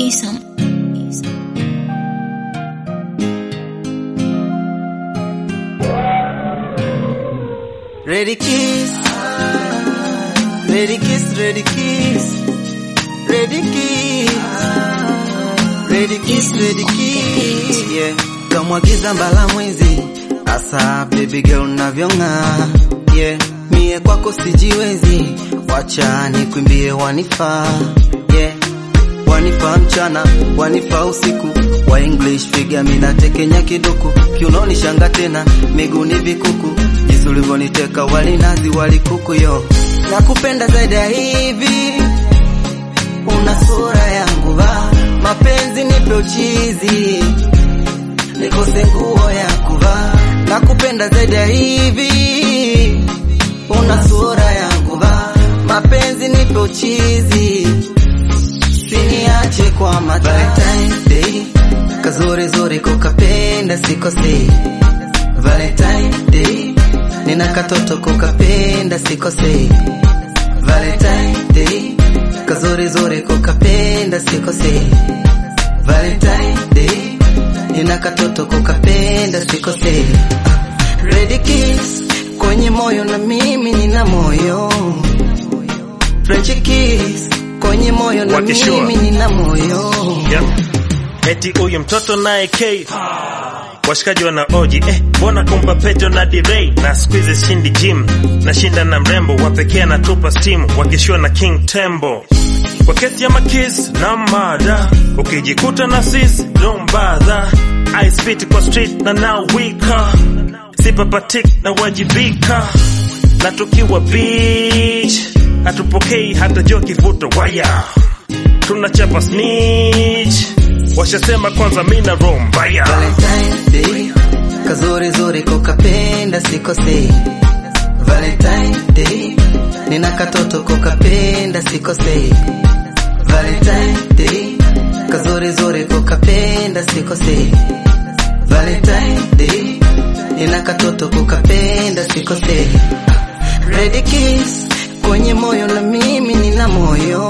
Isam. Ready kiss, ready kiss, ready kiss, ready kiss, ready kiss, ready kiss. Yeah, kamwagiza mbala mwezi, asa baby girl navyong'aa. Yeah, mie kwako sijiwezi, wacha nikwimbie wanifaa. Yeah, wanifaa mchana, wanifaa usiku, wa English figure mina tekenya kiduku, kiunoni shanga tena, miguuni vikuku, jinsi ulivyoniteka walinazi walikuku yo, nakupenda zaidi ya hivi, una sura yangu va, mapenzi nipe uchizi, nikose nguo ya kuvaa, nakupenda zaidi ya hivi, una sura yangu va, mapenzi nipe uchizi Siniache kwa ma Valentine Day Kazuri zuri kukapenda sikose Valentine Day Nina katoto kukapenda sikose Valentine Day Kazuri zuri kukapenda sikose Valentine Day Nina katoto kukapenda sikose Ready kiss kwenye moyo na mimi nina moyo French kiss kwenye moyo na Wakishua. mimi nina moyo yeah. Eti huyu mtoto naye K washikaji wana oji eh, mbona kumpa Petro na Direi na squeeze shindi gym nashinda na mrembo wa pekee anatupa steam wakishua na King Tembo kwa kesi ya makis na mada ukijikuta na sis don't bother I spit kwa street na now wika sipapatik na wajibika na tukiwa beach hatupokei hata jo kivuto waya tunachapa snitch washasema kwanza mina roho mbaya Valentine Day kazuri zuri kukapenda sikose Valentine Day nina katoto kukapenda sikose Valentine Day kazuri zuri kukapenda sikose Valentine Day nina katoto kukapenda sikose Ready kiss kwenye moyo na mimi nina moyo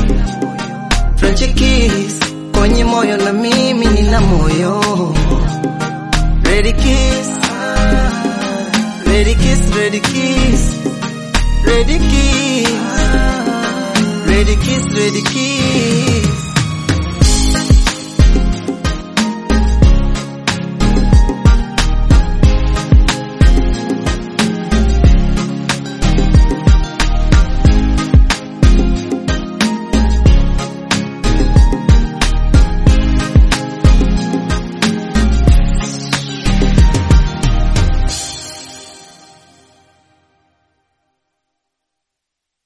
French kiss kwenye moyo na mimi nina moyo Ready kiss Ready kiss ready kiss Ready kiss Ready kiss ready kiss